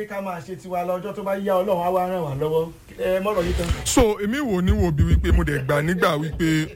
ká máa ṣe tiwa lọ́jọ́ tó bá yá ọlọ́run á wá ràn wá lọ́wọ́ ẹ mọ́rọ̀ yìí tán. so èmi wò ní wo bí wípé mo dẹ̀ gbà nígbà wípé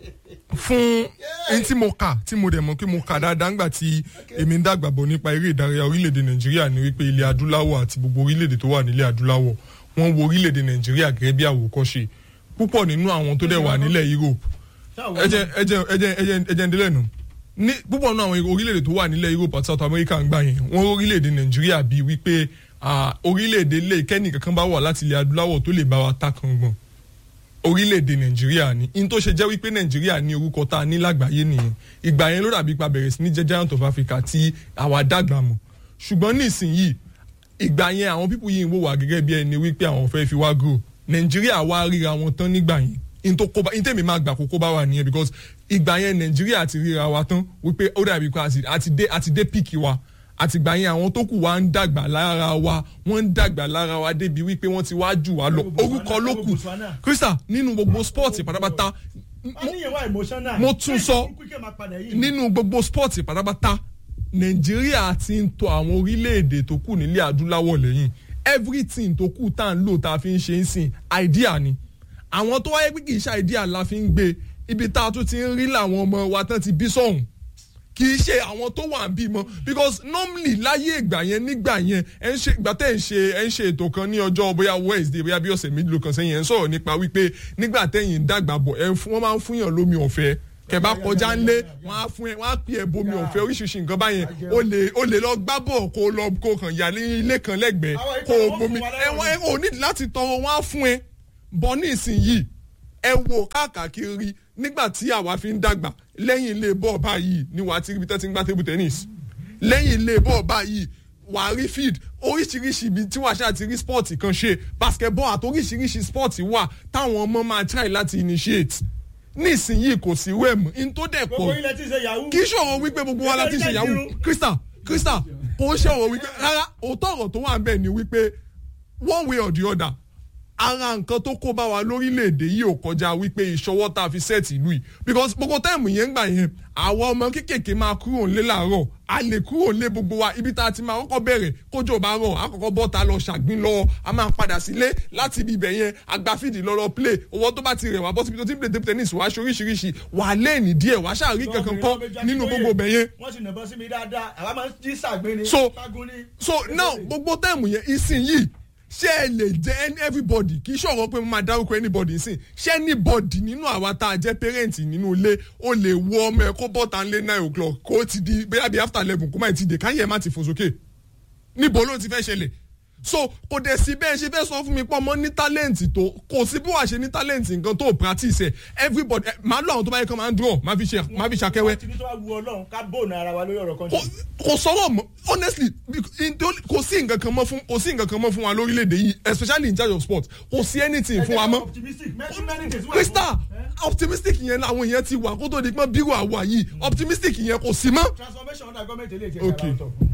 fún ẹni tí mo kà tí mo dẹ̀ mọ̀ kí mo kà dáadáa ńgbà tí èmi ń dàgbà bọ̀ nípa eré ìdárayá orílẹ̀-èdè nàìjíríà ní wípé ilẹ̀ adúláwọ̀ àti gbogbo orílẹ̀-èdè tó wà nílẹ̀ adúláwọ̀ wọ́n wo orílẹ̀-èdè nàìjíríà gẹ́gẹ́ bí àwòkọ́ṣe púpọ̀ nínú àwọn tó dẹ̀ wà nílẹ̀ europe ẹjẹ ẹjẹ ẹjẹ ẹjẹ ẹjẹ ndílẹ̀ nù ní púpọ̀ nínú àwọn orílẹ̀-èdè tó wà nílẹ̀ europe àti south america ń gbà yẹn wọ́n orílẹ̀-èdè nàìjíríà bíi wípé ah, orílẹ̀-èdè lè kẹ́ni kankan bá wà láti ilẹ̀ adúláwọ̀ tó lè bá wa ta kan gbọ̀n orílẹ̀-èdè nàìjíríà ni in tó ṣe jẹ́ wípé nàìjíríà ní orúkọ tá a ní lágbàáyé nìyẹn ìgbà yẹn ló dàbí pa bẹ̀rẹ̀ sí ní jẹ́ giant of africa tí àwa dàgbà mọ̀ ṣùgbọ́n nísìnyìí ìgbà yẹn àwọn pípù yìí ń wò wá gẹ́gẹ́ bí ẹni wípé àwọn fẹ́ fi wá grow nàìjíríà wá ríra wọn tán nígbà yẹn in tó kóbá in tèmi máa gbà kó kóbá wà nìyẹn because ìgbà yẹn nàìjíríà ti ríra wa tán wípé ó dàbí pé àti- àti dé àti dé píìkì wa àtìgbà yẹn àwọn tó kù wá ń dàgbà lára wa wọ́n ń dàgbà lára wa débi wípé wọ́n ti wá jù wá lọ orúkọ ló kù Botswana. krista nínú gbogbo sport pátápátá a ní ìwà emotional. mo tún sọ Kíkẹ́ máa padà yìí. nínú gbogbo sport pátápátá nàìjíríà ti ń tọ àwọn orílẹ̀-èdè tó kù nílẹ̀ adúláwọ̀ lẹ́yìn everything tó kù tá à ń lò tá a fi ń ṣe ń sìn idea ni àwọn tó wáyé pé kì í ṣe idea la fi ń gbé ibi tá a tún ti ń rí làwọn ọmọ wa tán ti bí sọ̀hún kì í ṣe àwọn tó wà ń bímọ because normally láyé ìgbà yẹn nígbà yẹn ẹ ń ṣe ìgbà tẹ́ ẹ̀ ń ṣe ẹ ń ṣe ètò kan ní ọjọ́ bóyá wednesday bóyá bí ọ̀sẹ̀ méjìlélógún kan sẹ́yìn ẹ̀ ń sọ̀rọ̀ nípa wípé nígbà tẹ́yìn ń dàgbà bọ̀ ẹ fún- wọ́n máa ń fún yàn lómi ọ̀fẹ́ kẹ̀bá kọjá ńlé wọ́n á fún ẹ wọ́n á pè ẹ bomi ọ̀fẹ́ oríṣiríṣi nǹkan báyẹn o lè o lè lọ gbá bọ̀ kó o lọ kó o kàn yà ní ilé kan lẹ́gbẹ̀ẹ́ Àwọn kó o ìtàn bomi wọn fún wa ẹ lẹ́wọ̀n wọ́n ẹ ò ní láti tọrọ wọ́n á fún ẹ bọ́ ní ìsinyìí ẹ wo káàkiri nígbà tí àwa fi ń dàgbà lẹ́yìn ilé bọ́ọ̀ báyìí ni wàá ti rí ibi tẹ́ ti ń gbá table tennis lẹ́yìn ilé bọ́ọ̀ báyìí wàá rí field oríṣiríṣi ibi tí wàá ṣáà ti rí sport kan ṣe basketball àti oríṣiríṣi sport wà táwọn ọmọ máa try láti initiate nísìnyìí kò sí wẹ̀mù in tó dẹ̀ gbogbo pọ̀ ilẹ̀ tí ń ṣe yahoo. kì í ṣòro wípé gbogbo wa la ti ṣe yahoo krista krista kò ń ṣòro wípé rárá òótọ́ ọ̀rọ̀ tó wà ń bẹ̀ ni wípé one way or the other ara nǹkan tó kó bá wa lórílẹ̀‐èdè yìí ò kọjá wípé ìṣọwọ́ tá a fi sẹ́ẹ̀tì ìlú yìí because gbogbo táìmù yẹn ń gbà yẹn àwọn ọmọ kéékèèké máa kúrò nílé làárọ̀ a lè kúrò nílé gbogbo wa ibi tá a ti máa kọ́kọ́ bẹ̀rẹ̀ kójò bá rọ̀ àkọ́kọ́ bọ́ ta lọ ṣàgbín lọ a máa padà sílé láti ibi ibẹ̀ yẹn agbáfíìdì lọ́lọ́ play owó tó bá ti rẹ̀ wá bọ́ síbi tó ti ń play table tennis wá ṣoríṣiríṣi wà lẹ́ẹ̀nì díẹ̀ wá ṣàrí kankan kọ́ nínú gbogbo ibẹ̀ yẹn wọ́n sì nàbọ́ sí mi dáadáa àwa máa ń jí sàgbé ni. So- Ságun ni. so now gbogbo táìmù yẹn ìsinyìí ṣé ẹ lè jẹ any- everybody kì í ṣọ̀rọ̀ pé mo máa dárúkọ anybody sìn ṣé anybody nínú àwa tá a jẹ́ parent nínú ilé ó lè wo ọmọ ẹ kó bọ́ta ńlé nine o'clock kó o ti di bóyá bí after eleven kó má ti dé káyẹ̀ má ti fò sókè níbo ló ti fẹ́ ṣẹlẹ̀ so kò dẹ̀ sí bẹ́ẹ̀ ṣe fẹ́ sọ fún mi pé ọmọ ní talent tó kò sí bí wàá ṣe ní talent nǹkan tó practice ẹ̀ everybody ẹ̀, máa lọ àwọn tó bá yẹ kán máa ń draw máa fi ṣe máa fi ṣàkẹ́wẹ́ wọ́n ti ní tó wá wu ọlọ́run ká bóònù ara wa lórí ọ̀rọ̀ kan. kò kò sọ̀rọ̀ mọ́ honestly bec- in tó- kò sí nǹkan kan mọ́ fún kò sí nǹkan kan mọ́ fún wa lórílẹ̀‐èdè yìí especially in charge of sport kò sí anything fún wa mọ́. optimistic many many days. krista optimistic yẹn làwọn èèyàn ti wà kó tó di pọ́n bírò àwa yìí optimistic yẹn kò sí mọ́. transformation under government eléyìí ti Okay. ṣe ara ọ̀tọ̀.